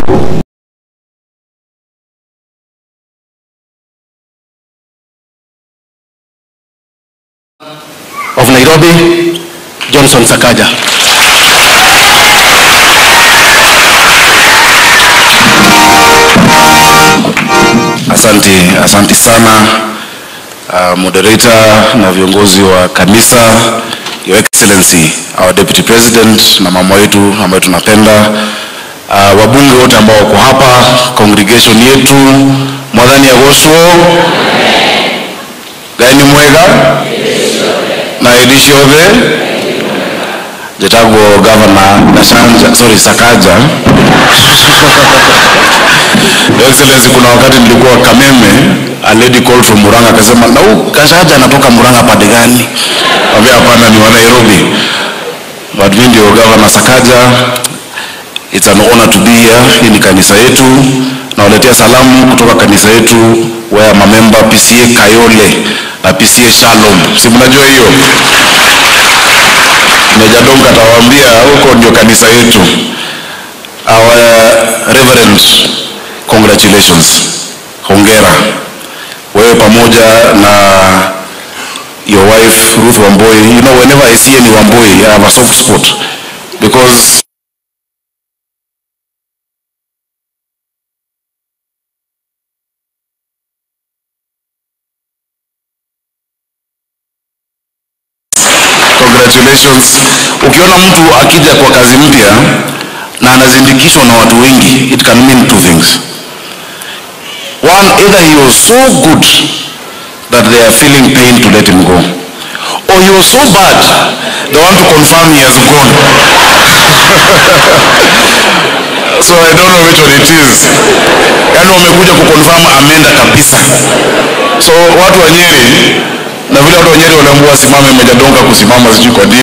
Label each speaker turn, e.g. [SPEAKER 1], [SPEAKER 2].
[SPEAKER 1] of Nairobi, Johnson Sakaja.
[SPEAKER 2] Asante, asante sana uh, moderator na viongozi wa kanisa, Your Excellency, our Deputy President na mama wetu ambaye tunapenda, uh, wabunge wote ambao wako hapa, congregation yetu, mwadhani agocwo Ngai nĩ mwega na hĩndĩ ciothe njĩtagwo governor Gachanja, sorry Sakaja Your Excellency, kuna wakati nilikuwa Kameme, a lady called from Murang'a akasema, na huyu Gachanja anatoka Murang'a pande gani? Ambia hapana, ni wa Nairobi. But mimi ndio governor Sakaja. It's an honor to be here. Hii ni kanisa yetu. Nawaletea salamu kutoka kanisa yetu where mamemba PCA Kayole na PCA Shalom. Si mnajua hiyo? Meja Donga atawaambia huko ndio kanisa yetu. Our Reverend, congratulations. Hongera. Wewe pamoja na your wife Ruth Wamboi. You know, whenever I see any Wamboi, I have a soft spot because congratulations. Ukiona mtu akija kwa kazi mpya na anazindikishwa na watu wengi, it can mean two things. One, either he was so good that they are feeling pain to let him go, or he was so bad they want to confirm he has gone. so I don't know which one it is. Yaani wamekuja kuconfirm ameenda kabisa. So watu wa Nyeri na vile watu wa Nyeri waliambiwa wasimame, Meja Donga kusimama, sijui kwa nini.